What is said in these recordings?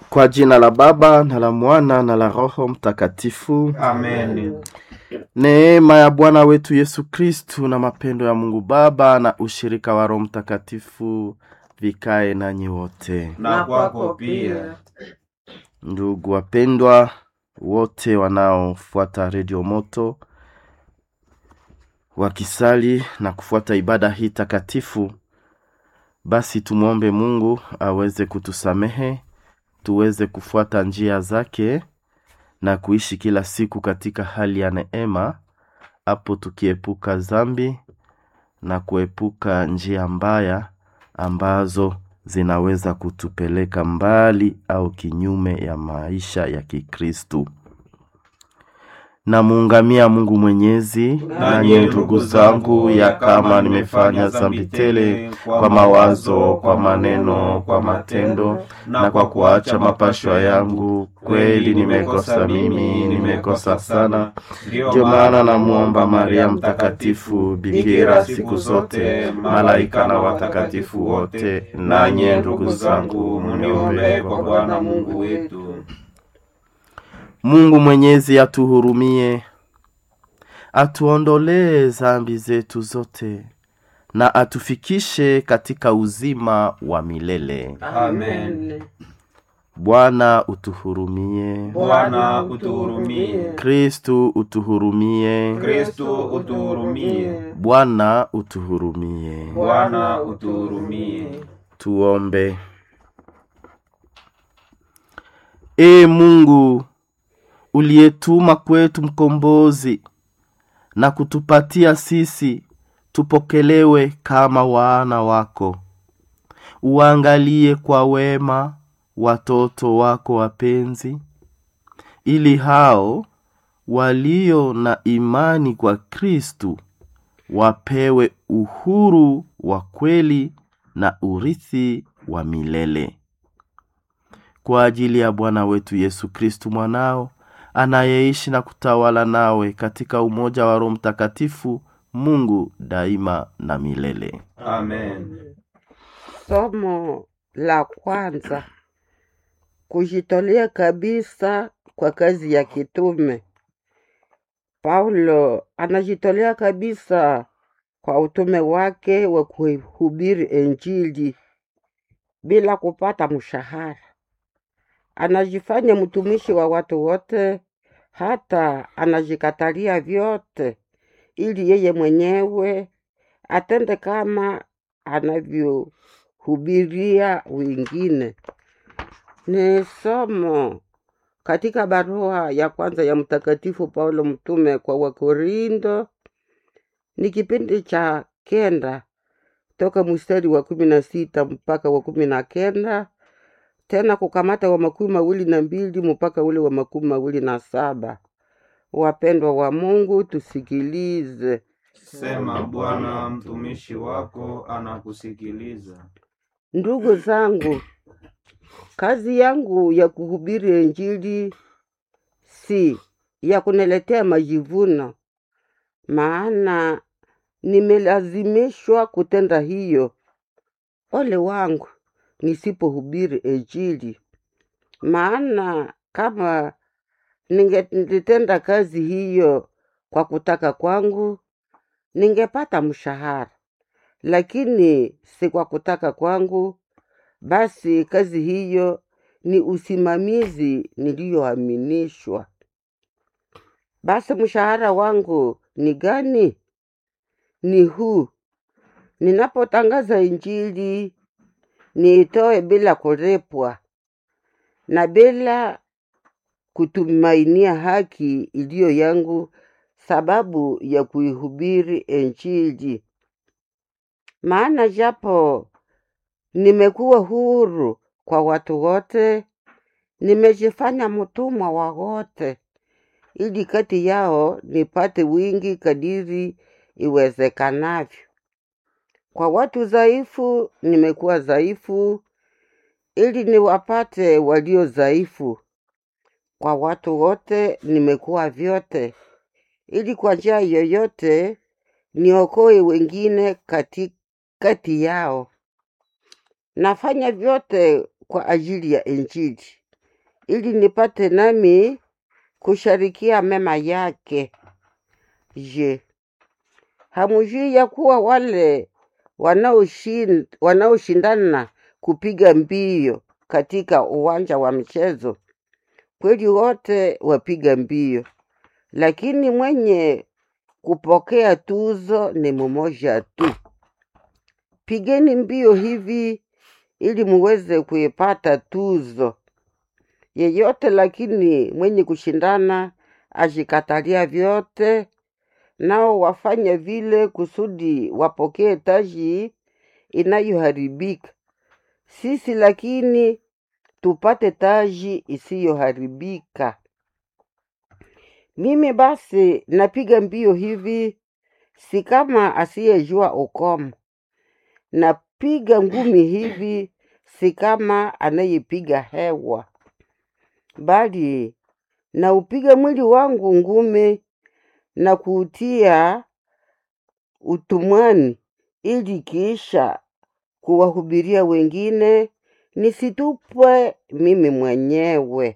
Kwa jina la Baba na la Mwana na la Roho Mtakatifu. Amen. Neema ya Bwana wetu Yesu Kristu na mapendo ya Mungu Baba na ushirika wa Roho Mtakatifu vikae nanyi wote. Na kwako pia. Ndugu wapendwa wote wanaofuata Redio Moto wakisali na kufuata ibada hii takatifu, basi tumwombe Mungu aweze kutusamehe tuweze kufuata njia zake na kuishi kila siku katika hali ya neema, hapo tukiepuka dhambi na kuepuka njia mbaya ambazo zinaweza kutupeleka mbali au kinyume ya maisha ya Kikristu. Namuungamia Mungu Mwenyezi, nanyi ndugu zangu, ya kama nimefanya dhambi tele kwa mawazo, kwa maneno, kwa matendo na kwa kuacha mapashwa yangu, kweli nimekosa mimi, nimekosa sana. Ndio maana namwomba Maria Mtakatifu, bikira siku zote, malaika na watakatifu wote, nanyi ndugu zangu, Muniombee kwa Bwana Mungu wetu. Mungu Mwenyezi atuhurumie, atuondolee dhambi zetu zote na atufikishe katika uzima wa milele. Amen. Bwana utuhurumie. Bwana utuhurumie. Kristu utuhurumie. Kristo utuhurumie. Bwana utuhurumie. Bwana utuhurumie. Tuombe. Ee Mungu uliyetuma kwetu mkombozi na kutupatia sisi tupokelewe kama wana wako, uangalie kwa wema watoto wako wapenzi, ili hao walio na imani kwa Kristu wapewe uhuru wa kweli na urithi wa milele kwa ajili ya Bwana wetu Yesu Kristu mwanao anayeishi na kutawala nawe katika umoja wa Roho Mtakatifu, Mungu daima na milele. Amen. Somo la kwanza: kujitolea kabisa kwa kazi ya kitume. Paulo anajitolea kabisa kwa utume wake wa kuhubiri Injili bila kupata mshahara. Anajifanya mtumishi wa watu wote, hata anajikatalia vyote ili yeye mwenyewe atende kama anavyohubiria wengine. Ni somo katika barua ya kwanza ya Mtakatifu Paulo mtume kwa Wakorindo, ni kipindi cha kenda toka mstari wa kumi na sita mpaka wa kumi na kenda tena kukamata wa makumi mawili na mbili mpaka ule wa makumi mawili na saba. Wapendwa wa Mungu, tusikilize. Sema Bwana, mtumishi wako anakusikiliza. Ndugu zangu, kazi yangu ya kuhubiri Injili si ya kuniletea majivuno, maana nimelazimishwa kutenda hiyo. Ole wangu nisipohubiri Injili, maana kama ningetenda kazi hiyo kwa kutaka kwangu, ningepata mshahara, lakini si kwa kutaka kwangu. Basi kazi hiyo ni usimamizi niliyoaminishwa. Basi mshahara wangu ni gani? Ni huu: ninapotangaza Injili niitoe bila kulipwa na bila kutumainia haki iliyo yangu sababu ya kuihubiri Injili. Maana japo nimekuwa huru kwa watu wote, nimejifanya mtumwa wa wote, ili kati yao nipate wingi kadiri iwezekanavyo. Kwa watu dhaifu nimekuwa dhaifu, ili niwapate walio dhaifu. Kwa watu wote nimekuwa vyote, ili kwa njia yoyote niokoe wengine kati, kati yao. Nafanya vyote kwa ajili ya Injili, ili nipate nami kusharikia mema yake. Je, hamujui ya kuwa wale wanaoshin- wanaoshindana kupiga mbio katika uwanja wa mchezo kweli wote wapiga mbio, lakini mwenye kupokea tuzo ni mmoja tu. Pigeni mbio hivi ili muweze kuipata tuzo yeyote, lakini mwenye kushindana ajikatalia vyote, nao wafanya vile kusudi wapokee taji inayoharibika. Sisi lakini tupate taji isiyoharibika. Mimi basi napiga mbio hivi, si kama asiyejua ukomo. Napiga ngumi hivi, si kama anayepiga hewa, bali naupiga mwili wangu ngumi na kuutia utumwani, ili kisha kuwahubiria wengine, nisitupwe mimi mwenyewe.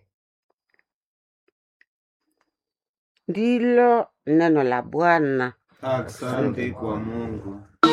Ndilo neno la Bwana. Asante kwa Mungu.